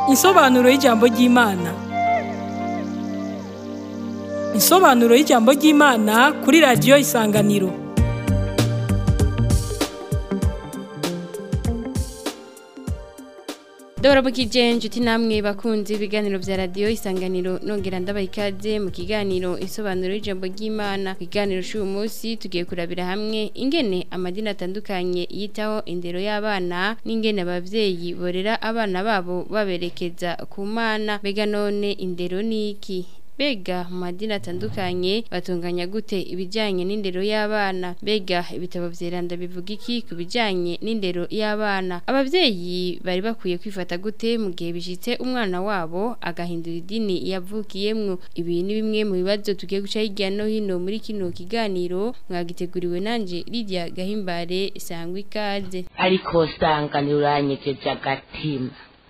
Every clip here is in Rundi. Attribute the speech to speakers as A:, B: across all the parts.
A: Insobanuro y'ijambo ry'Imana. Insobanuro y'ijambo ry'Imana kuri radiyo Isanganiro.
B: Dora mukije inshuti namwe bakunzi ibiganiro vya radio isanganiro nongera ndabaha ikaze mu kiganiro isobanuro y'ijambo ry'Imana kiganiro cy'uyu munsi tugiye kurabira hamwe ingene amadini atandukanye yitaho indero y'abana n'ingene abavyeyi borera abana babo baberekeza ku mana bega none indero niki Bega mu madini atandukanye batunganya gute ibijyanye n'indero y'abana bega ibitabo vyeranda bivuga iki ku bijyanye n'indero y'abana abavyeyi bari bakwiye kwifata gute mu gihe bishitse umwana wabo agahindura idini yavukiyemwo ibi ni bimwe mu bibazo tugiye guca hirya no hino muri kino kiganiro mwagiteguriwe nanje Lydia Gahimbare sangwa ikaze
C: ariko sanganira uranyegeje agatima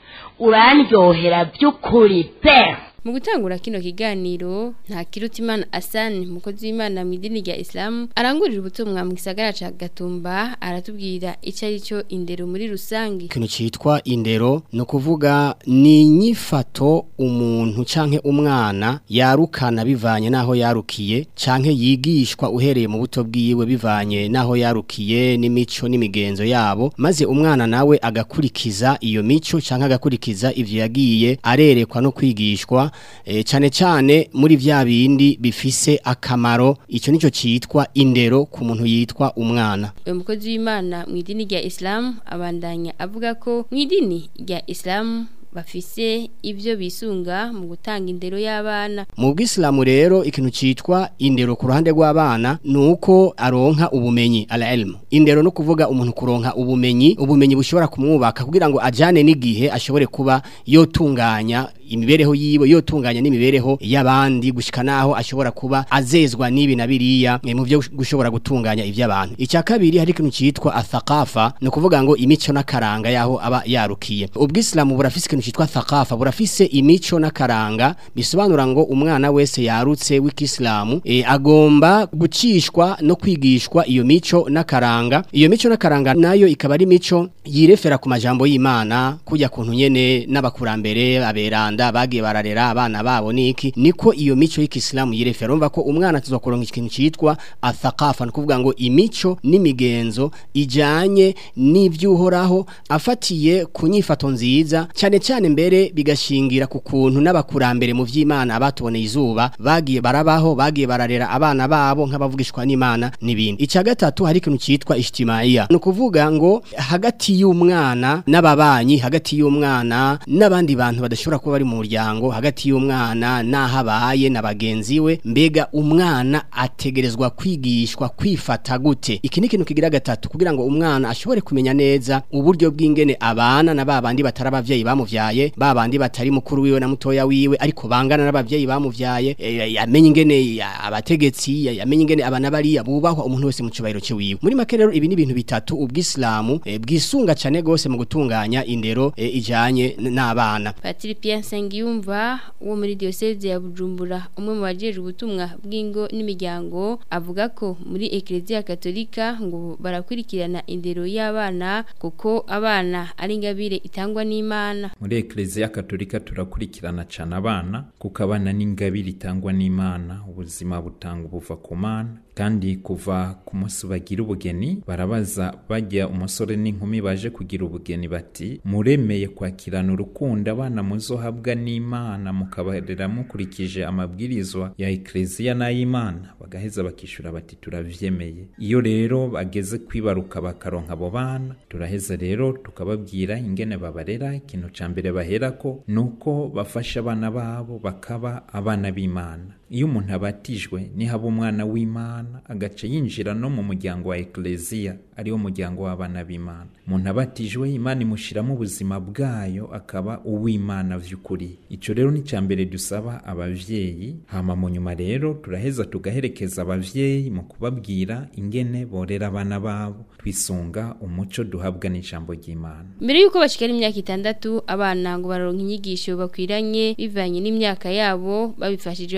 C: urandyohera by'ukuri pe
B: Mu gutangura kino kiganiro nta kirutimana Hassan mukozi w'Imana mu idini rya Islam arangurira ubutumwa mu gisagara ca Gatumba aratubwira ico ari cyo indero muri rusangi
D: ikintu cyitwa indero ni ukuvuga ni inyifato umuntu canke umwana yarukana bivanye n'aho yarukiye canke yigishwa uhereye mu buto bwiwe bivanye n'aho yarukiye n'imico n'imigenzo yabo maze umwana nawe agakurikiza iyo mico canke agakurikiza ivyo yagiye arerekwa no kwigishwa e, cane cane muri vya bindi bifise akamaro ico nico citwa indero ku muntu yitwa umwana
B: uyu mukozi w'Imana mu idini rya Islam abandanya avuga ko mu idini rya Islam bafise ivyo bisunga mu gutanga indero y'abana
D: mu bwisilamu rero ikintu citwa indero ku ruhande rw'abana nuko aronka ubumenyi ala ilmu indero no kuvuga umuntu kuronka ubumenyi ubumenyi bushobora kumwubaka kugira ngo ajane n'igihe ashobore kuba yotunganya imibereho yiwe yotunganya n'imibereho y'abandi gushika naho ashobora kuba azezwa n'ibi na biriya eh, mu byo gushobora gutunganya ivy'abantu icya kabiri hari ikintu citwa athaqafa no kuvuga ngo imico n'akaranga yaho aba yarukiye ubwisilamu burafise ikintu citwa thaqafa burafise imico n'akaranga bisobanura ngo umwana wese yarutse w'ikisilamu e, agomba gucishwa no kwigishwa iyo mico n'akaranga iyo mico n'akaranga nayo ikaba ari mico yirefera ku majambo y'Imana kujya kuntu nyene n'abakurambere aberanda bagiye bararera abana babo niki niko iyo mico y'ikisilamu yirefera urumva ko umwana tuzokuronka ikintu citwa athaqafa no kuvuga ngo imico n'imigenzo ijanye n'ivyuhoraho afatiye ku nyifato nziza cyane cyane mbere bigashingira ku kuntu n'abakurambere mu vy'Imana abatuboneye izuba bagiye barabaho bagiye bararera abana babo nk'abavugishwa n'Imana n'ibindi ica gatatu hari ikintu citwa ijtimaiya no kuvuga ngo hagati y'umwana n'ababanyi hagati y'umwana n'abandi bantu badashobora kuba bari mu muryango hagati y'umwana n'ahabaye na bagenzi we mbega umwana ategerezwa kwigishwa kwifata gute iki ni ikintu kigira gatatu kugira ngo umwana ashobore kumenya neza uburyo bw'ingene abana na babandi batari abavyeyi bamuvyaye babandi batari mukuru wiwe na mutoya wiwe ariko bangana n'abavyeyi bamuvyaye e, yamenye ingene ya- abategetsi ya- yamenye ingene abana bariya bubahwa umuntu wese mu cubahiro ciwiwe muri make rero ibi ni ibintu bitatu ubwisilamu e, bwisunga cane gose mu gutunganya indero e, ijanye n- n'abana
B: Patiri Pierre Nsengiyumva wo muri diocese ya Bujumbura umwe mu bajeje ubutumwa bw'ingo n'imiryango avuga ko muri Ecclesia Katolika ngo barakurikirana indero y'abana kuko abana ari ingabire itangwa n'Imana
E: muri ekereziya katolika turakurikirana cyane abana kuko abana n'ingabire itangwa n'imana ubuzima butanga ubuva ku mana kandi kuva ku munsi bagira ubugeni barabaza bajya umusore n'inkumi baje kugira ubugeni bati muremeye kwakirana urukundo abana muzohabwa n'imana mukabarera mukurikije amabwirizwa ya ekereziya n'ay'imana bagaheza bakishyura bati turavyemeye iyo rero bageze kwibaruka bakaronka abo bana turaheza rero tukababwira ingene babarera ikintu ca mbere baherako nuko bafasha abana babo bakaba abana b'imana iyo umuntu abatijwe nihaba umwana w'imana agaca yinjira no mu muryango wa ekleziya ariwo muryango w'abana b'imana umuntu abatijwe imana imushiramo ubuzima bwayo akaba uw'imana vy'ukuri ico rero ni ca mbere dusaba abavyeyi hama mu nyuma rero turaheza tugaherekeza abavyeyi mu kubabwira ingene borera abana babo twisunga umuco duhabwa n'ijambo ry'imana
B: mbere yuko bashikara imyaka itandatu abana ngo baronka inyigisho bakwiranye bivanye n'imyaka yabo babifashijwemwo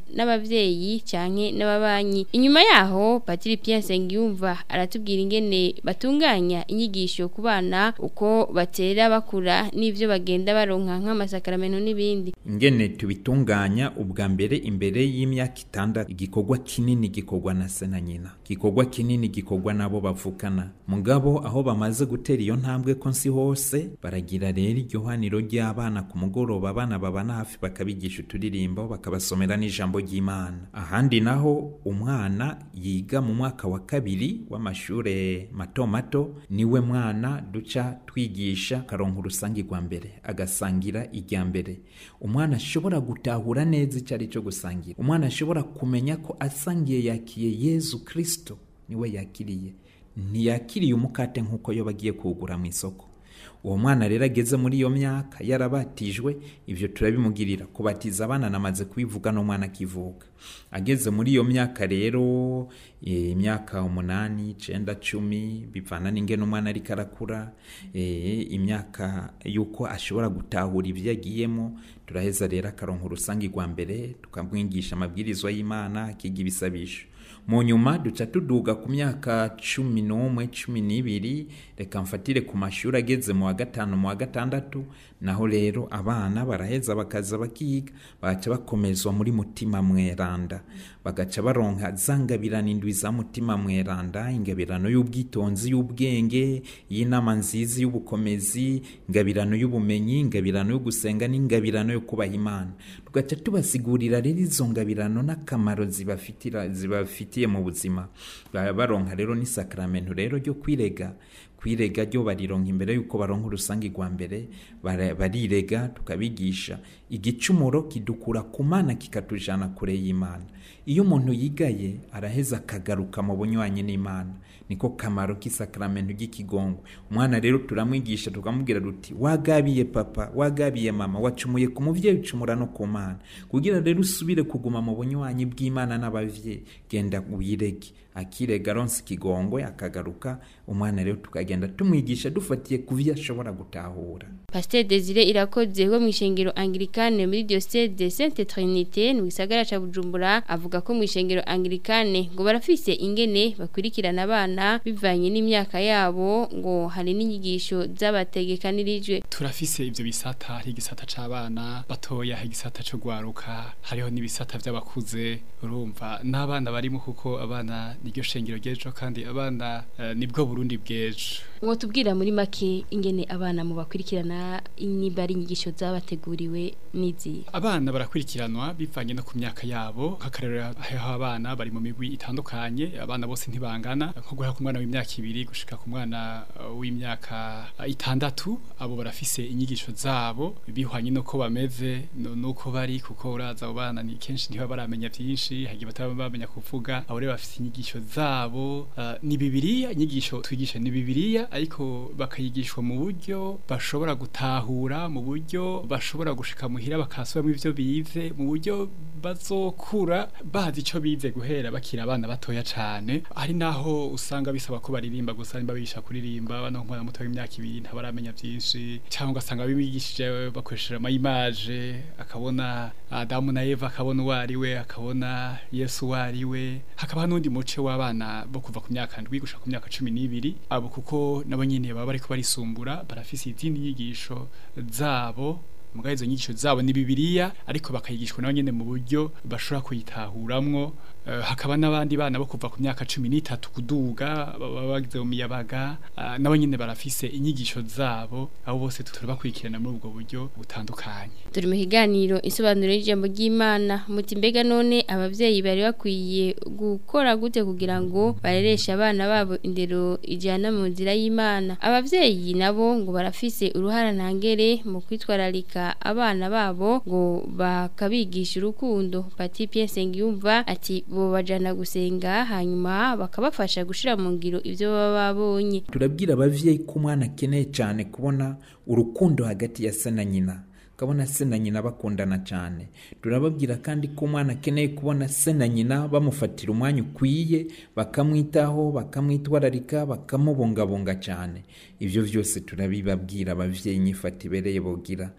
B: n'abavyeyi canke n'ababanyi inyuma yaho Patiri Pierre Sengiyumva aratubwira ingene batunganya inyigisho ku bana uko batera bakura n'ivyo bagenda baronka nk'amasakaramentu n'ibindi
E: ingene tubitunganya ubwa mbere imbere y'imyaka itandatu igikorwa kinini gikorwa na se na nyina igikorwa kinini gikorwa n'abo bavukana mugabo aho bamaze gutera iyo ntambwe ko nsi hose baragira rero iryo haniro ry'abana ku mugoroba abana babana hafi bakabigisha uturirimbo bakabasomera n'ijambo ry'imana ahandi naho umwana yiga mu mwaka wa kabiri w'amashure mato mato niwe mwana duca twigisha karonka urusangi rwa mbere agasangira irya mbere umwana ashobora gutahura neza icyo ari cyo gusangira umwana ashobora kumenya ko asangiye yakiye yezu kirisito niwe yakiriye ntiyakiriye umukate nk'uko yo bagiye kuwugura mu isoko uwo mwana rero ageze muri iyo myaka yarabatijwe ibyo turabimugirira kubatiza abana namaze kubivuga n'umwana akivuka ageze muri iyo myaka rero eh, imyaka umunani icenda cumi bivana n'ingene umwana ariko arakura eh, imyaka yuko ashobora gutahura ibyo yagiyemo turaheza rero akaronka urusangi rwa mbere tukamwigisha amabwirizwa y'imana akiga ibisabisho mu nyuma duca tuduga ku myaka cumi n'umwe cumi n'ibiri reka mfatire ku mashuri ageze mu wa gatanu mu wa gatandatu naho rero abana baraheza bakaza bakiga bagaca bakomezwa muri mutima mweranda bagaca baronka za ngabirano indwi za mutima mweranda ingabirano y'ubwitonzi y'ubwenge y'inama nziza y'ubukomezi ingabirano y'ubumenyi ingabirano yo gusenga n'ingabirano yo kubaha imana tugaca tubasigurira rero izo ngabirano n'akamaro zibafitira zibafitiye mu buzima baba baronka rero n'isakramento rero ryo kwirega kwirega ryo barironka imbere yuko baronka urusangi rwa mbere bara- barirega tukabigisha igicumuro kidukura ku mana kikatujana kure y'imana iyo umuntu yigaye araheza akagaruka mu bunywanyi n'imana niko kamaro k'isakramento ry'ikigongwe umwana rero turamwigisha tukamubwira duti wagabiye papa wagabiye mama wacumuye ku muvyeyi ucumura no ku mana kugira rero usubire kuguma mu bunywanyi bw'imana n'abavyeyi genda wirege akirega aronse ikigongwe akagaruka umwana rero tukagenda tumwigisha dufatiye ku vyo ashobora gutahura
B: Pasteur Desire irakoze wo mwishengero Anglikane muri diocese de Sainte Trinité mu gisagara ca Bujumbura avuga ko mwishengero Anglikane ngo barafise ingene bakurikirana abana bivanye n'imyaka yabo ngo hari n'inyigisho z'abategekanirijwe
F: turafise ivyo bisata hari igisata c'abana batoya hari igisata co gwaruka hariho n'ibisata vy'abakuze urumva n'abana barimo kuko abana niryo shengero ry'ejo kandi abana eh, nibwo Burundi bw'ejo
B: ngo tubwira muri make ingene abana mu bakurikirana niba ari inyigisho z'abateguriwe n'izi
F: abana barakurikiranwa bivanye no ku myaka yabo nk'akarero hariho abana bari mu migwi itandukanye abana bose ntibangana nko guhera ku mwana w'imyaka ibiri gushika ku mwana uh, w'imyaka uh, itandatu abo barafise inyigisho zabo bihwanye nuko bameze no- nuko bari kuko uraza abo bana ni kenshi ntibaba baramenya vyinshi hagiye bataba bamenya kuvuga abo rero bafise inyigisho zabo uh, ni bibiliya inyigisho twigisha ni bibiliya ariko bakayigishwa mu buryo bashobora gutahura mu buryo bashobora gushika muhira bakasubiramo ivyo bize mu buryo bazokura bazi ico bize guhera bakiri abana batoya cane hari naho usanga bisaba ko baririmba gusa nimba bigisha kuririmba abana nk'umwana muto w'imyaka ibiri ntabaramenya vyinshi cyangwa ugasanga bibigishije bakoresheje amayimaje akabona Adamu na Eva akabona uwo ari we akabona Yesu uwo ari we hakaba n'undi muce w'abana bo kuva ku myaka ndwi gushika ku myaka cumi n'ibiri abo kuko nabo nyene baba bariko barisumbura barafise izindi nyigisho zabo mugabe izo nyigisho zabo ni bibiliya ariko bakayigishwa nabo nyene mu buryo bashobora kuyitahuramwo Eh, hakaba n'abandi bana bo kuva ku myaka cumi n'itatu kuduga baba bagize mu miyabaga ah, nabo nyene barafise inyigisho zabo abo bose turabakurikirana muri ubwo buryo butandukanye
B: turi mu kiganiro isobanuro y'ijambo ry'Imana muti mbega none abavyeyi bari bakwiye gukora gute kugira ngo barereshe abana babo indero ijana mu nzira y'Imana abavyeyi nabo ngo barafise uruhara ntangere mu kwitwararika abana babo ngo bakabigisha urukundo Pati Pierre Sengiyumva ati bo bajana gusenga hanyuma bakabafasha gushira mu ngiro ivyo baba babonye
E: turabwira abavyeyi ko umwana akeneye cyane kubona urukundo hagati ya se na nyina ukabona se na nyina bakundana cyane turababwira kandi ko umwana akeneye kubona se na nyina bamufatira umwanya ukwiye bakamwitaho bakamwitwararika bakamubungabunga cyane ibyo byose turabibabwira abavyeyi nyifata ibereye bogira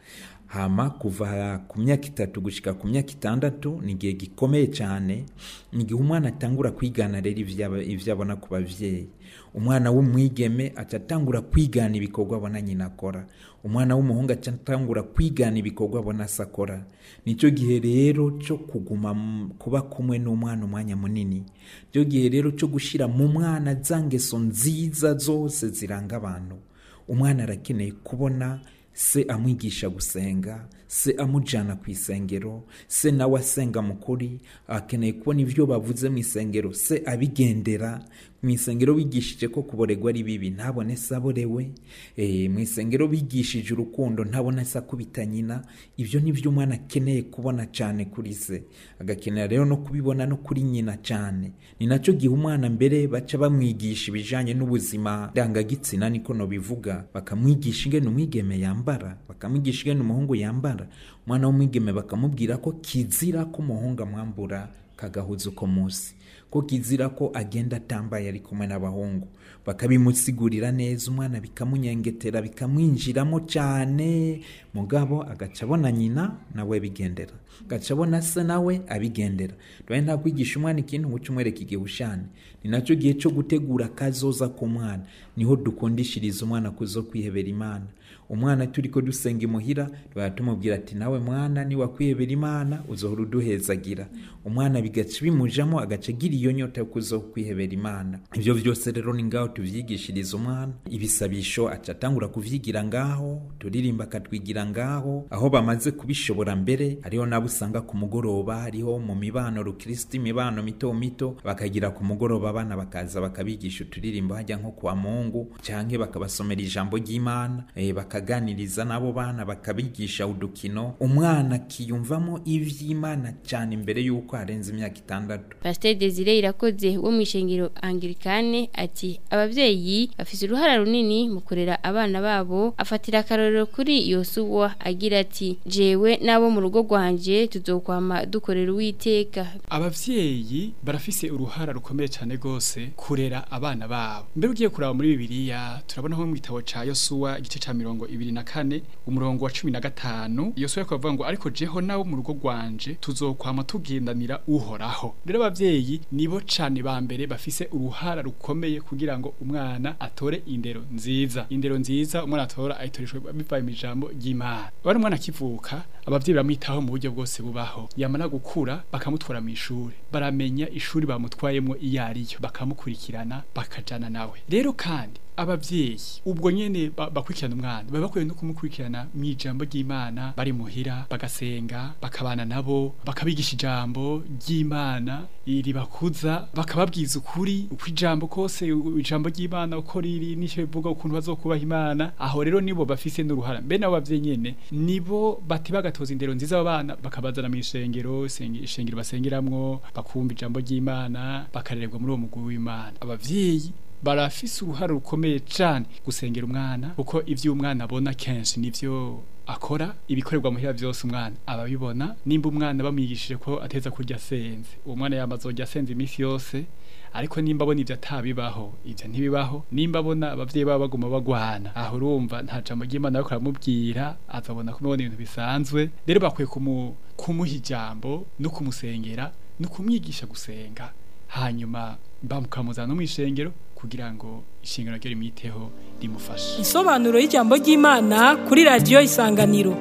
E: hama kuva ku myaka itatu gushika ku myaka itandatu ni igihe gikomeye cyane ni igihe umwana atangura kwigana rero ivyo ivyo abona ku bavyeyi umwana w'umwigeme atatangura kwigana ibikorwa abona nyina akora umwana w'umuhungu atatangura kwigana ibikorwa abona se akora nicyo gihe rero cyo kuguma mu- kuba kumwe n'umwana umwanya munini nicyo gihe rero cyo gushyira mu mwana za ngeso nziza zose ziranga abantu umwana arakeneye kubona se amwigisha gusenga se amujyana ku isengero se nawe asenga mu kuri akeneye kubona ibyo bavuze mu isengero se abigendera mu isengero bigishije ko kuboregwa ari bibi ntabone se aborewe Eh, mu isengero bigishije urukundo ntabona se akubita nyina ibyo ni byo umwana akeneye kubona cyane kuri se agakenera rero no kubibona no kuri nyina cyane ni nacyo gihe umwana mbere baca bamwigisha ibijyanye n'ubuzima ndangagitsina niko nobivuga bakamwigisha ingene umwigeme yambara bakamwigisha ingene umuhungu yambara umwana w'umwigeme bakamubwira ko kizira ko umuhungu amwambura kagahuza uko munsi ko kizira ko agenda atambaye ari kumwe n'abahungu bakabimusigurira neza umwana bikamunyengetera bikamwinjiramo cyane mugabo agaca abona nyina nawe bigendera agaca abona se nawe abigendera rero nta kwigisha umwana ikintu ngo uce umwereka igihe ushane ni nacyo gihe cyo gutegura akazoza k'umwana niho dukundishiriza umwana kuzo kwihebera imana umwana turi ko dusenga imuhira tuba tumubwira ati nawe mwana niwakwihebera imana uzohora uduhezagira umwana bigaca bimujamo agaca agira iyo nyota yo kuzo kwihebera imana ibyo byose rero ni ngaho tuvyigishiriza umwana ibisabisho aca atangura kuvyigira ngaho turirimba akatwigira ngaho aho bamaze kubishobora mbere hariho nabo usanga ku mugoroba hariho mu mibano rukristo imibano mito mito bakagira ku mugoroba abana bakaza bakabigisha uturirimbo hajya nko kwa mungu canke bakabasomera ijambo ry'imana eh, bakaganiriza n'abo bana bakabigisha udukino umwana akiyumvamo ivy'imana cyane imbere y'uko arenze imyaka itandatu
B: Pasteur Desire irakoze wo mu ishengero Anglikane ati abavyeyi bafise uruhara runini mu kurera abana babo afatira akarorero kuri Yosuwa agira ati jewe nabo mu rugo rwanje tuzokwama dukorera uwiteka
F: abavyeyi barafise uruhara rukomeye cyane gose kurera abana babo mbere ugiye kuraba muri bibiliya turabona nko mu gitabo ca yosuwa igice ca mirongo ibiri na kane umurongo wa cumi na gatanu yosuwa ariko avuga ngo ariko jeho nawe mu rugo rwanje tuzokwama tugendanira uhoraho rero abavyeyi nibo cane ba mbere bafise uruhara rukomeye kugira ngo umwana atore indero nziza indero nziza umwana atora ayitoreshwe bivaye mu ijambo ry'imana bari umwana akivuka abavyeyi baramwitaho mu buryo bwose bubaho yamara gukura bakamutwara mu ishuri baramenya ishuri bamutwayemo iyo ariyo bakamukurikirana bakajana nawe rero kandi abavyeyi ubwo nyene ba- bakurikirana umwana baba bakwiye no kumukurikirana mu ijambo ry'imana bari muhira bagasenga bakabana nabo bakabigisha ijambo ry'imana ribakuza bakababwiza ukuri uko ijambo kose u- ijambo ry'imana uko riri n'icyo bivuga ukuntu bazokubaha imana aho rero nibo bafise n'uruhara mbe nabo bavyeyi nyene nibo bati bagatoza indero nziza abo bana bakabazana mu ishengero isenge- ishengero basengeramwo bakumva ijambo ry'imana bakarererwa muri uwo mugwi w'imana abavyeyi barafise uruhare rukomeye cyane gusengera umwana kuko ivyo umwana abona kenshi nivyo akora ibikorerwa muhira byose umwana ababibona nimba umwana bamwigishije ko ateza kurya asenze uwo mwana yamazojya asenze iminsi yose ariko nimba abona ivyo atabibaho ivyo ntibibaho nimba abona abavyeyi baba baguma bagwana aho urumva nta jambo ry'imana ariko aramubwira azabona kumubona ibintu bisanzwe rero bakwiye kumu, kumuha ijambo no kumusengera no kumwigisha gusenga hanyuma bamukamuzana no mu ishengero kugira ngo ishengero ryo rimwiteho rimufashe
A: Insobanuro y'ijambo ry'Imana kuri radio Isanganiro.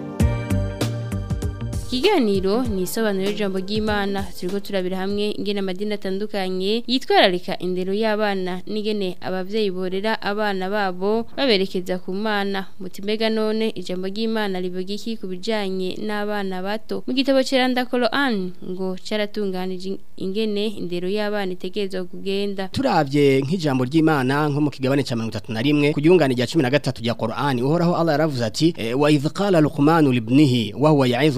B: Ikiganiro ni isobanuro y'ijambo ry'Imana turiko turabira hamwe ingene amadini atandukanye yitwararika indero y'abana n'ingene abavyeyi borera abana babo baberekeza ku mana mutimbega none ijambo ry'Imana rivuga iki ku bijanye n'abana bato mu gitabo ceranda Quran ngo caratunganije ingene indero y'abana itegerezwa kugenda
D: turavye nk'ijambo ry'Imana nko mu kigabane ca 31 ku gihungane rya 13 rya Qur'ani uhoraho Allah yaravuze ati eh, wa idh qala luqman libnihi wa huwa ya'izuhu ya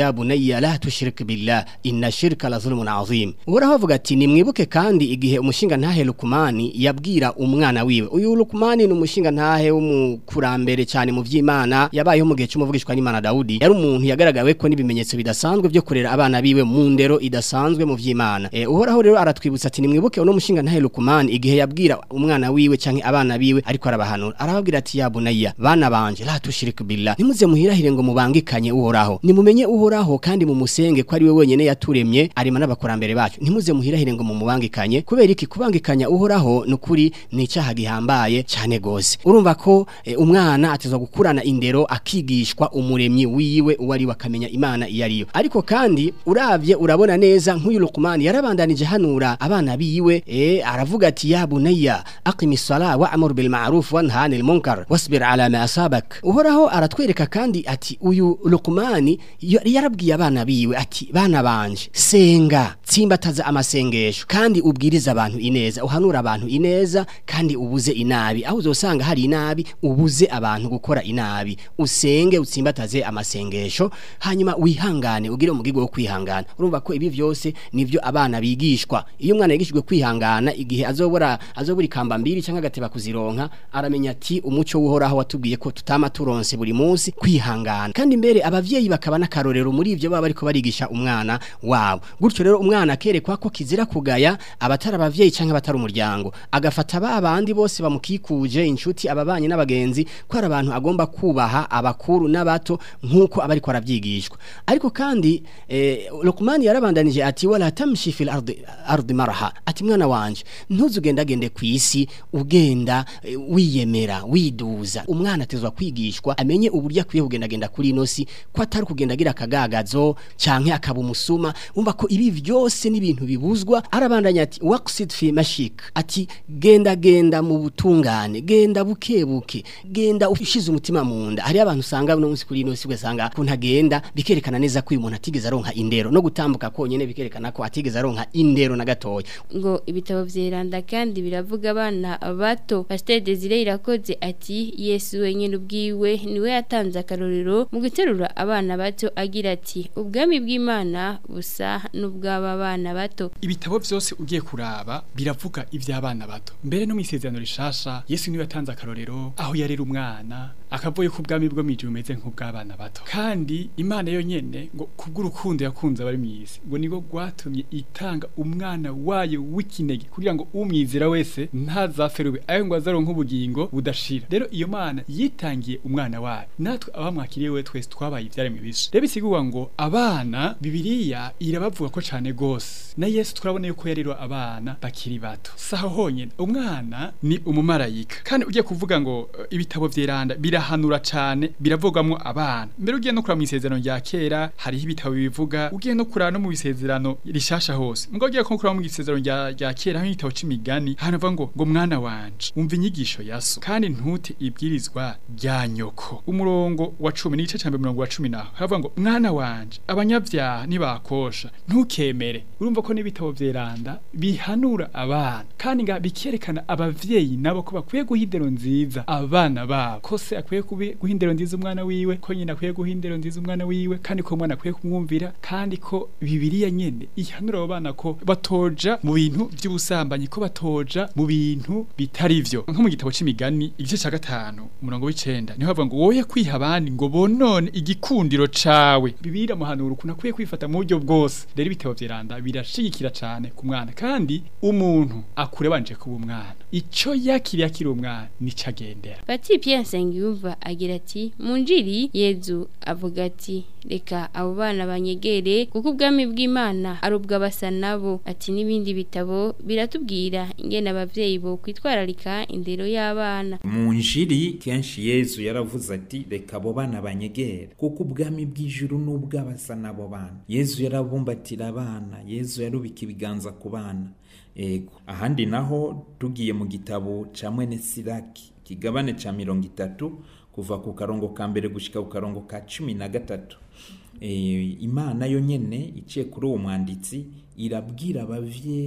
D: ya bunayya la tushrik billah inna shirka la zulmun azim uhoraho avuga ati nimwibuke kandi igihe umushinga ntahe lukumani yabwira umwana wiwe uyu lukumani ni umushinga ntahe w'umukurambere cyane mu vy'imana yabayeho mu gihe cy'umuvugishwa n'imana dawudi yari umuntu yagaragawe ko n'ibimenyetso bidasanzwe byo kurera abana biwe mu ndero idasanzwe mu vy'imana e, uhoraho rero aratwibutsa ati nimwibuke uno mushinga ntahe lukumani igihe yabwira umwana wiwe canke abana biwe ariko arabahanura arababwira ati ya bunayya bana banje la tushrik billah nimuze muhirahire ngo mubangikanye uhoraho nimumenye uhoraho kandi mumusenge ko ari we wenyene yaturemye arima n'abakurambere bacu ntimuze muhirahire ngo mumubangikanye kubera iki kubangikanya uhoraho nukuri ni icyaha gihambaye cyane gose urumva ko e, umwana atezwa gukurana indero akigishwa umuremyi wiwe uwo ari wakamenya imana iyo ariyo ariko kandi uravye urabona neza nk'uyu Luqman yarabandanije hanura abana biwe e, aravuga ati ya bunayya aqimis sala wa'mur bil ma'ruf wanha 'anil munkar wasbir 'ala ma asabak uhoraho aratwereka kandi ati uyu Luqman yarabwiye abana biwe ati bana banje senga tsimbataza amasengesho kandi ubwiriza abantu ineza uhanura abantu ineza kandi ubuze inabi aho uzosanga hari inabi ubuze abantu gukora inabi usenge utsimbataze amasengesho hanyuma wihangane ugire umugigo wo kwihangana urumva ko ibi vyose nivyo abana bigishwa iyo umwana yigishijwe kwihangana igihe azobora azobura ikamba mbiri cyangwa agateba kuzironka aramenya ati umuco wuhoraho watubwiye ko tutama turonse buri munsi kwihangana kandi mbere abavyeyi bakaba n'akarorero muri ivyo baba bariko barigisha umwana wabo gutyo rero umwana akerekwa ko kizira kugaya abatari abavyeyi canke abatari umuryango agafata ba bandi bose bamukikuje inshuti ababanye n'abagenzi ko ari abantu agomba kubaha abakuru n'abato nk'uko aba ariko aravyigishwa ariko kandi eh, Luqman yarabandanije ati wala tamshi fil ardi ardi maraha ati mwana wanje ntuzugendagende ku isi ugenda eh, wiyemera widuza umwana atezwa kwigishwa amenye uburyo akwiye kugendagenda kuri ino si ko atari kugenda agira akagagazo canke akaba umusuma umva ko ibi vyose n'ibintu bibuzwa arabandanya ati waqsid fi mashik ati genda genda mu butungane genda bukebuke genda ushize umutima mu nda hari abantu usanga no munsi kuri ino si ugasanga kuntu agenda bikerekana neza ko uyu muntu atigeze aronka indero no gutambuka konyene bikerekana ko atigeze aronka indero na gatoya
B: ngo ibitabo vyeranda kandi biravuga abana bato Pasteur Desire irakoze ati Yesu wenyine ubwiwe niwe yatanze akarorero mu guterura abana bato agira ati ubwami bw'Imana busa n'ubw'aba bana bato
F: ibitabo byose ugiye kuraba biravuga iby'abana bato mbere no mu isezerano rishasha Yesu niwe yatanze akarorero aho yarera umwana akavuye ku bwami bwo mije umeze nk'ubw'abana bato kandi imana yonyene ngo kubw'urukundo yakunze abari mwisi ngo niko gwatumye itanga umwana wayo w'ikinege kugira ngo umwizera wese ntazaferube ayo ngo azaronka ubugingo budashira rero iyo mana yitangiye umwana wayo natwe abamwakiriye we twese twabaye ivyaremwe bishe rero bisigurwa ngo abana bibiliya irabavuga ko cane gose na Yesu turabona yuko yarirwa abana bakiri bato saho honyene umwana ni umumarayika kandi ugiye kuvuga ngo uh, ibitabo vyeranda birahanura cane biravugamwo abana mbere ugiye no kuraba mu isezerano rya kera hariho ibitabo bivuga ugiye no kuraba no mu bisezerano rishasha hose ngo ugiye ko kuraba mu isezerano rya rya kera hariho igitabo c'imigani hanavuga ngo ngo mwana wanje umva inyigisho yaso kandi ntute ibwirizwa rya nyoko umurongo wa 10 n'igice ca 110 naho haravuga ngo mwana wanje abanyavyaha nibakosha ntukemere urumva ko n'ibitabo vyeranda bihanura abana kandi nga bikerekana abavyeyi nabo ko bakwiye guha indero nziza abana babo ko se akwiye kubi- guha indero nziza umwana wiwe ko nyina akwiye guha indero nziza umwana wiwe kandi ko umwana akwiye kumwumvira kandi ko bibiliya nyene ihanura abo bana ko batoja mu bintu vy'ubusambanyi ko batoja mu bintu bitari vyo nko mu gitabo c'imigani igice ca gatanu umurongo w'icenda niho bavuga ngo woye kwiha abandi ngo bonone igikundiro cawe bibiliya muhanura ukuntu akwiye kwifata mu buryo bwose rero ibitabo vyeranda birashigikira cane ku mwana kandi umuntu akure banje kuba umwana ico yakiriye akiri umwana nico agendera
B: Pati Pierre Nsengiyumva agira ati mu njiri Yezu avuga ati reka abo bana banyegere kuko ubwami bw'Imana ari ubw'abasa nabo ati n'ibindi bitabo biratubwira ingene abavyeyi bo kwitwararika indero y'abana
E: mu njiri kenshi yezu yaravuze ati reka abo bana banyegere kuko ubwami bw'ijuru n'ubw'abasa n'abo bana yezu yarabumbatira abana yezu yarubika ibiganza ku bana ego ahandi naho tugiye mu gitabo ca mwene siraki kigabane ca mirongo itatu kuva ku karongo ka mbere gushika ku karongo ka cumi na gatatu e, imana yo nyene iciye kuri uwo mwanditsi irabwira abavyeyi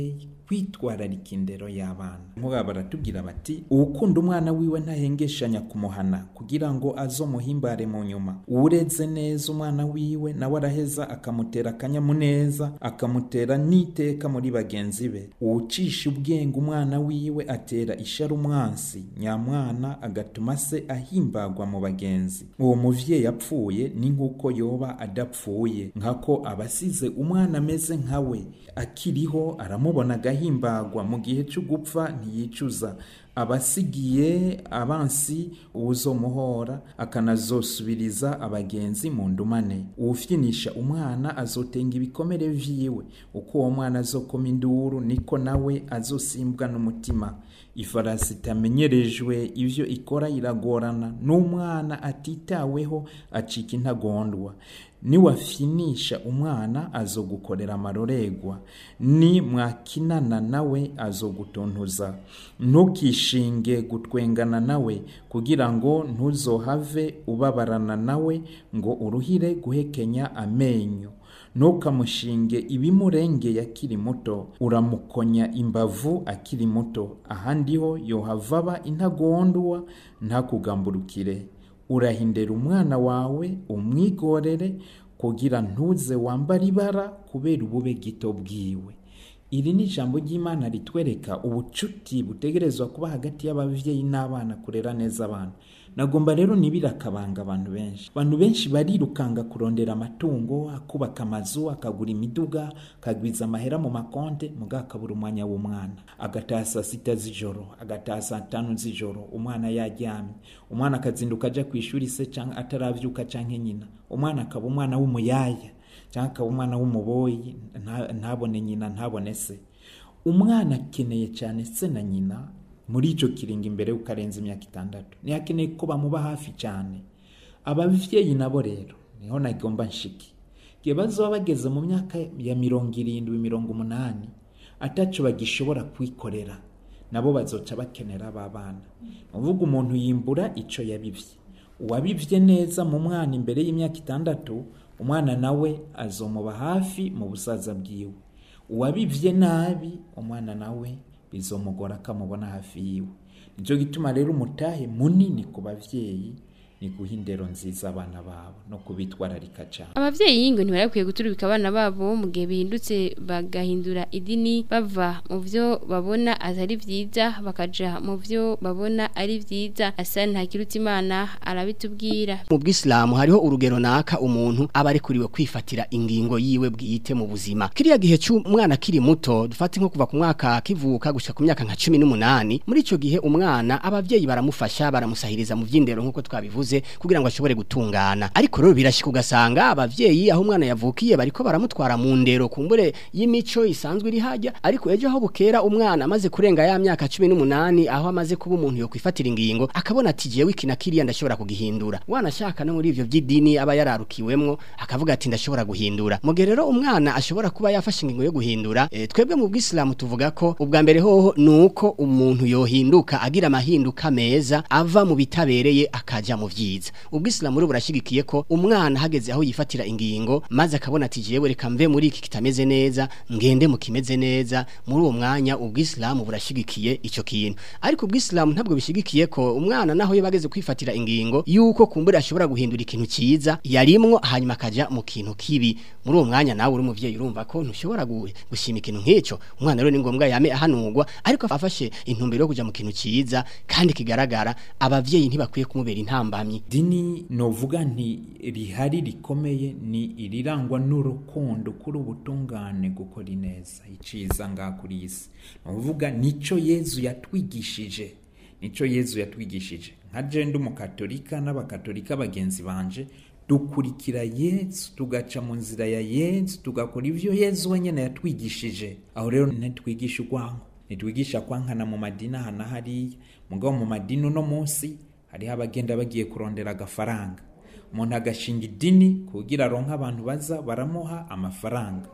E: kwitwararika indero y'abana nk'ubu baratubwira bati uwukunda umwana wiwe ntahengeshanya kumuhana kugira ngo azomuhimbare mu nyuma uwureze neza umwana wiwe nawe araheza akamutera akanyamuneza akamutera n'iteka muri bagenzi be uwucisha ubwenge umwana wiwe atera ishara umwansi nyamwana agatuma se ahimbagwa mu bagenzi uwo muvyeyi apfuye ni nk'uko yoba adapfuye nkako abasize umwana ameze nkawe akiriho aramubona agahimbagwa mu gihe cyo gupfa ntiyicuza abasigiye abansi uwuzomuhora akanazosubiriza abagenzi mu ndumane uwufyinisha umwana azotenga ibikomere vyiwe uko uwo mwana azokoma induru niko nawe azosimbwa n'umutima ifarasi itamenyerejwe ivyo ikora iragorana n'umwana atitaweho acika intagondwa niwafinisha umwana azogukorera amarorerwa ni mwakinana nawe azogutontoza ntukishinge gutwengana nawe kugira ngo ntuzohave ubabarana nawe ngo uruhire guhekenya amenyo ntukamushinge ibimurengeye akiri muto uramukonya imbavu akiri muto ahandi ho yohavaba intagondwa ntakugamburukire urahindera umwana wawe umwigorere kugira ntuze wambara ibara kubera ubube gito bwiwe iri ni ijambo ry'imana ritwereka ubucuti butegerezwa kuba hagati y'ababyeyi n'abana kurera neza abana nagomba rero nibira akabanga abantu benshi abantu benshi barirukanga kurondera amatungo akubaka amazu akagura imiduga akagwiza amahera mu makonte muga akabura umwanya w'umwana agataha saa sita z'ijoro agataha saa tanu z'ijoro umwana yaryamye umwana akazinduka ajya ku ishuri se cyangwa ataravyuka cyangwa nyina umwana akaba umwana w'umuyaya cyangwa akaba umwana w'umuboyi ntabone nyina ntabone se umwana akeneye cyane se na nyina muri icyo kiringo imbere y'uko arenza imyaka itandatu ntihakeneye ko bamuba hafi cyane ababyeyi nabo rero niho nagomba nshiki igihe bazaba bageze mu myaka ya mirongo irindwi mirongo umunani atacu bagishobora kwikorera nabo bazoca bakenera aba bana uvuga umuntu yimbura icyo yabibye uwabibye neza mu mwana imbere y'imyaka itandatu umwana nawe azomuba hafi mu busaza bwiwe uwabibye nabi umwana nawe bizomugora akamubona hafi yiwe nicyo gituma rero umutahe munini ku babyeyi ni guha indero nziza abana babo no kubitwararika cyane
B: abavyeyi ngo ntibarakwiye guturubika abana babo mu gihe bihindutse bagahindura idini bava mu vyo babona atari vyiza bakaja mu vyo babona ari vyiza asa ntakirutse imana arabitubwira
D: mu bwisilamu hariho urugero naka umuntu aba ari kuriwe kwifatira ingingo yiwe bwite mu buzima kiriya gihe cy'umwana kiri muto dufate nko kuva ku mwaka kivuka gushika ku myaka nka cumi n'umunani muri ico gihe umwana abavyeyi baramufasha baramusahiriza mu vy'indero nk'uko twabivuze kugira ngo ashobore gutungana ariko rero birashika ugasanga abavyeyi aho umwana yavukiye bariko baramutwara mu ndero kumbure y'imico isanzwe iri hajya ariko ejo aho bukera umwana amaze kurenga ya myaka 18 aho amaze kuba umuntu yo kwifatira ingingo akabona ati jewe ikina kiriya ndashobora kugihindura wanashaka no muri ivyo by'idini aba yararukiwemwo akavuga ati ndashobora guhindura mugihe rero umwana ashobora kuba yafashe ingingo yo guhindura e, twebwe mu bwisilamu tuvuga ko ubwa mbere hoho nuko umuntu yohinduka agira amahinduka meza ava mu bitabereye akaja mu vyiza ubwisilamu rero burashigikiye ko umwana hageze aho yifatira ingingo maze akabona ati jewe reka mve muri iki kitameze neza ngende mu kimeze neza muri uwo mwanya ubwisilamu burashigikiye ico kintu ariko ubwisilamu ntabwo bishigikiye ko umwana naho yabageze kwifatira ingingo yuko kumbura ashobora guhindura ikintu ciza yarimwo hanyuma akaja mu kintu kibi muri uwo mwanya nawe uri umuvyeyi urumva ko ntushobora gushima ikintu nk'ico umwana rero ni ngombwa yame ahanurwa ariko afashe intumbero yo kuja mu kintu ciza kandi kigaragara abavyeyi ntibakwiye kumubera intambamyi
E: dini novuga nti rihari rikomeye ni irirangwa n'urukundo kuri ubutungane gukora ineza iciza ngaha kuri iyi si novuga nico yezu yatwigishije nico yezu yatwigishije nka jenda umukatolika n'abakatolika bagenzi banje dukurikira yezu tugaca mu nzira ya yezu tugakora ivyo yezu wenyene yatwigishije aho rero ntitwigisha urwango ntitwigisha kwankana mu madini aha na hariya mugabo mu madini uno munsi hariho abagenda bagiye kurondera agafaranga umuntu agashinga idini kugira aronke abantu baza baramuha amafaranga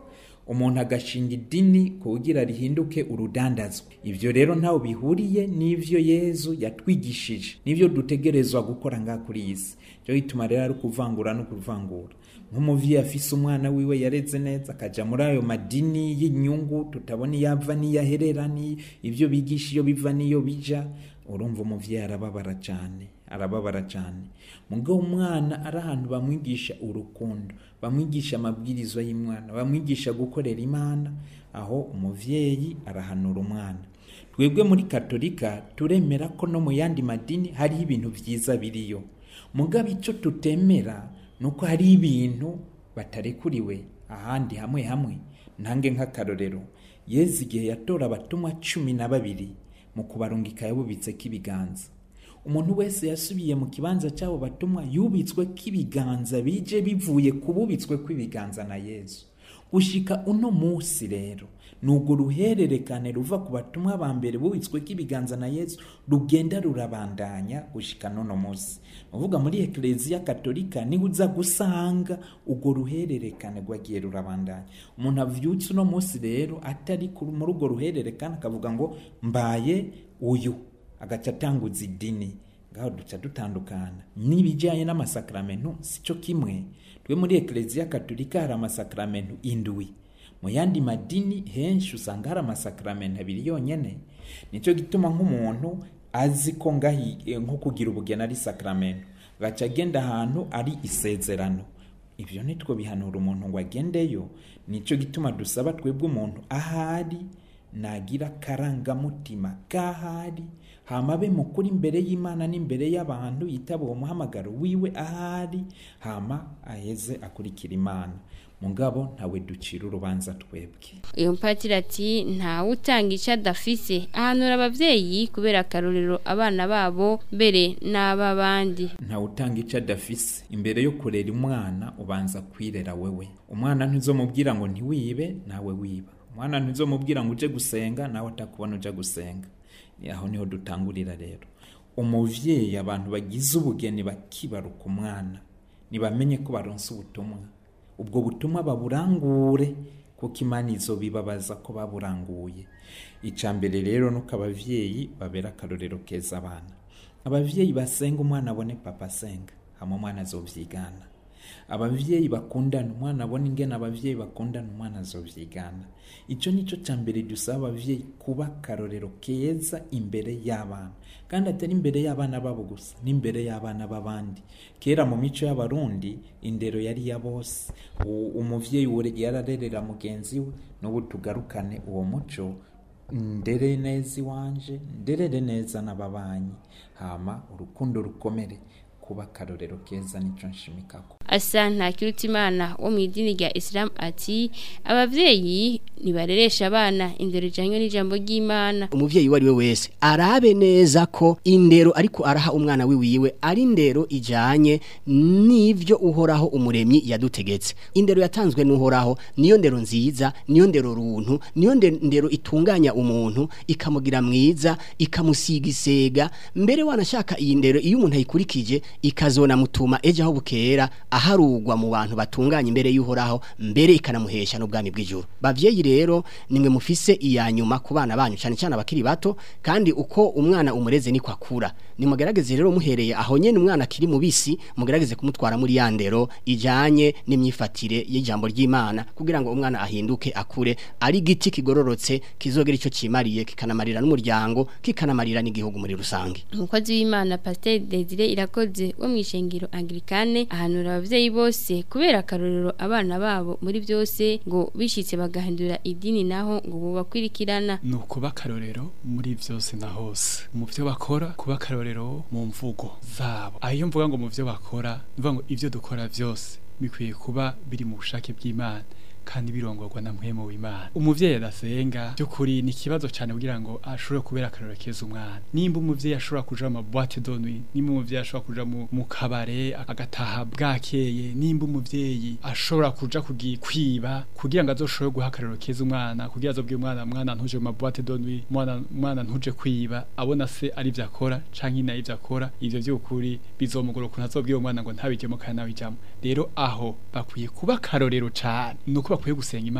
E: umuntu agashinga idini kugira rihinduke urudandazwa ivyo rero ntaho bihuriye n'ivyo yezu yatwigishije n'ivyo dutegerezwa gukora ngaha kuri iyi si cyo gituma rero ari ukuvangura no kuvangura nk'umuvyeyi afise umwana wiwe yareze neza akaja muri ayo madini y'inyungu tutabona iyo ava n'iyo aherera ni ivyo bigisha iyo biva n'iyo bija urumva umuvyeyi arababara cane arababara cane mugabo umwana ari ahantu bamwigisha urukundo bamwigisha amabwirizwa y'imwana bamwigisha gukorera imana aho umuvyeyi arahanura umwana twebwe muri katolika turemera ko no mu yandi madini hariho ibintu vyiza biriyo mugabo ico tutemera nuko hari ibintu batarekuriwe ahandi hamwe hamwe ntange nk'akarorero yezu igihe yatora abatumwa cumi na babiri mu kubarungika yabubitseko ibiganza umuntu wese yasubiye mu kibanza cy'abo batumwa yubitswe k'ibiganza bije bivuye ku bubitswe kw'ibiganza na yezu gushika uno munsi rero ni urwo ruhererekane ruva ku batumwa ba mbere bubitswe k'ibiganza na yezu rugenda rurabandanya gushika n'uno munsi uvuga muri ekereziya katolika niho uza gusanga urwo ruhererekane rwagiye rurabandanya umuntu avyutse uno munsi rero atari kuri- muri urwo ruhererekane akavuga ngo mbaye uyu agaca atanguza idini ngaho duca dutandukana n'ibijyanye n'amasakaramentu si cyo kimwe twe muri ekereziya katolika hari amasakaramentu indwi mu yandi madini henshi usanga hari amasakaramentu abiri yonyene nicyo gituma nk'umuntu azi ko ngahi eh, nko kugira ubugeni ari sakaramentu agaca agenda ahantu ari isezerano ibyo nitwo bihanura umuntu ngo agendeyo nicyo gituma dusaba twebwe umuntu ahari nagira akarangamutima k'ahari hama abe mukuru imbere y'imana n'imbere y'abantu yitaba uwo muhamagaro wiwe ahari hama aheze akurikira imana mugabo ntawe ducira urubanza twebwe
B: uyu mpatira ati ntawe utanga icyo adafise ahanura ababyeyi kubera akarorero abana babo mbere n'ab'abandi
E: ntawe utanga icyo adafise imbere yo kurera umwana ubanza kwirera wewe umwana ntuzomubwira ngo ntiwibe nawe wiba umwana ntuzomubwira ngo uje gusenga nawe atakubona uje gusenga aho niho dutangurira rero umuvyeyi abantu bagize ubugeni bakibaruka umwana ntibamenye ko baronse ubutumwa ubwo butumwa baburangure kuko imana izo bibabaza ko baburanguye icya mbere rero nuko abavyeyi babera akarorero keza abana abavyeyi basenga umwana abone papa asenga hama umwana azovyigana abavyeyi bakundana umwana abona ingene abavyeyi bakundana umwana azovyigana ico nico ca mbere dusaba abavyeyi kuba akarorero keza imbere y'abana kandi atari imbere y'abana babo gusa n'imbere y'abana b'abandi kera mu mico y'abarundi indero yari ya bose U- umuvyeyi wure- yararerera mugenzi we n'ubu tugarukane uwo muco ndere neza iwanje nderere neza n'ababanyi hama urukundo rukomere kuba akarorero keza nico nshimikako
B: asa ntakirutimana wo mu idini rya isilamu ati ababyeyi ntibareresha abana indero ijyanye n'ijambo ry'imana
D: umuvyeyi uwo ari we wese arabe neza ko indero ariko araha umwana wiwiwe ari indero ijanye n'ivyo uhoraho umuremyi yadutegetse indero yatanzwe n'uhoraho niyo ndero nziza niyo ndero runtu niyo nde- ndero itunganya umuntu ikamugira mwiza ikamusiga isega mbere wanashaka iyi ndero iyo umuntu ayikurikije ikazona mutuma ejo aho bukera aharugwa mu bantu batunganya imbere y'uhoraho mbere ikanamuhesha n'ubwami bw'ijuru bavyeyi rero nimwe mufise iya nyuma ku bana banyu cyane cyane abakiri bato kandi uko umwana umureze niko akura nimugerageze rero muhereye aho nyene umwana akiri mubisi mugerageze kumutwara muri ya ndero ijanye n'imyifatire y'ijambo ry'Imana kugira ngo umwana ahinduke akure ari igiti kigororotse kizogera ico cimariye kikanamarira n'umuryango kikanamarira n'igihugu muri rusange
B: umukozi w'imana pasiteri desire irakoze wo mu ishengero angirikane ahanura ababyeyi bose kubera akarorero abana babo muri byose ngo bishyitse bagahindura idini naho ngo bubakwirikirana
F: ni ukuba akarorero muri byose na hose mu byo bakora kuba akarorero mu mvugo zabo aho iyo mvuga ngo mu byo bakora ni ukuvuga ngo ibyo dukora byose bikwiye kuba biri mu bushake bw'imana kandi birongorwa na mpwemu w'imana umuvyeyi adasenga by'ukuri ni ikibazo cyane kugira ngo ashobore kubera akarorero keza umwana nimba umuvyeyi ashobora kuja mu boîte de nuit nimba umuvyeyi ashobora kuja mu, mu kabare agataha bwakeye nimba umuvyeyi ashobora kuja kugi kwiba kugira ngo azoshobore guha akarorero keza umwana kugira azobwire umwana mwana ntuje mu boîte de nuit mwana mwana ntuje kwiba abona se ari byo akora canke nayo ibyo akora ivyo by'ukuri bizomugora ukuntu azobwira umwana ngo ntabijyemo kandi nabijyamo rero aho bakwiye kuba akarorero cane nuko bakwiye gusenga imana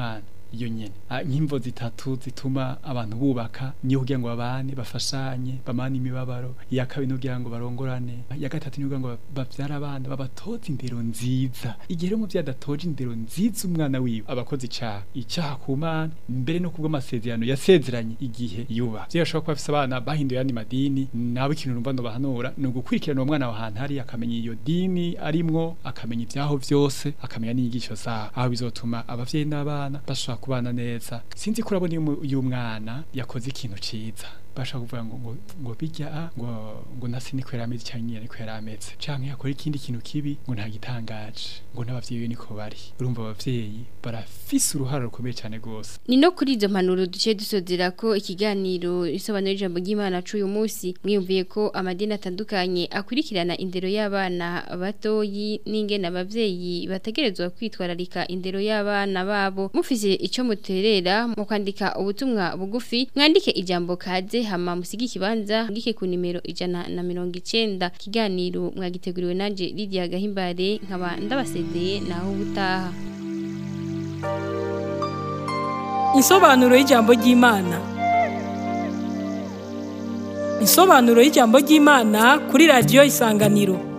F: iyo nyene Ah, nk'imvo zitatu zituma abantu bubaka niyo kugira ngo babane bafashanye bamane imibabaro iya kabiri ni kugira ngo barongorane iya gatatu ni kugira ngo bavyara abana babatoze indero nziza igihe rero umuvyeyi adatoje indero nziza umwana wiwe abakoze icaha icaha ku mana mbere no kubwo amasezerano yasezeranye igihe yuba vyo ashobora kuba afise abana bahinduye yandi madini nawe ikintu numva no bahanura ni ugukurikirana uwo mwana wa hantu hari akamenya iyo dini arimwo akamenya ivyaho vyose akamenya n'inyigisho zaho aho bizotuma abavyeyi n'abana bashobora kubana neza sinzi ko urabona iyo umu- iyo umwana yakoze ikintu ciza bashaka kuvuga ngo ngo ngo bijya a ngo ngo nasi niko yarameze cyangwa nyine niko yarameze canke yakora ikindi kintu kibi ngo nta gitangaje ngo n'abavyeyi be niko bari urumva abavyeyi barafise uruhara rukomeye cyane gose
B: Ni no kuri izo mpanuro duce dusozera ko ikiganiro isobanura ijambo ry'Imana c'uyu munsi mwiyumviye ko amadini atandukanye akurikirana indero y'abana batoyi n'ingene abavyeyi bategerezwa kwitwararika indero y'abana babo mufise ico muterera mu kwandika ubutumwa bugufi mwandike ijambo kaze hama musige ikibanza ngike ku nimero ijana na mirongo icenda kiganiro mwagiteguriwe nanje Lydia Gahimbare nkaba ndabasezeye naho ubutaha
A: Insobanuro y'ijambo ry'Imana. Insobanuro y'ijambo ry'Imana kuri radio Isanganiro.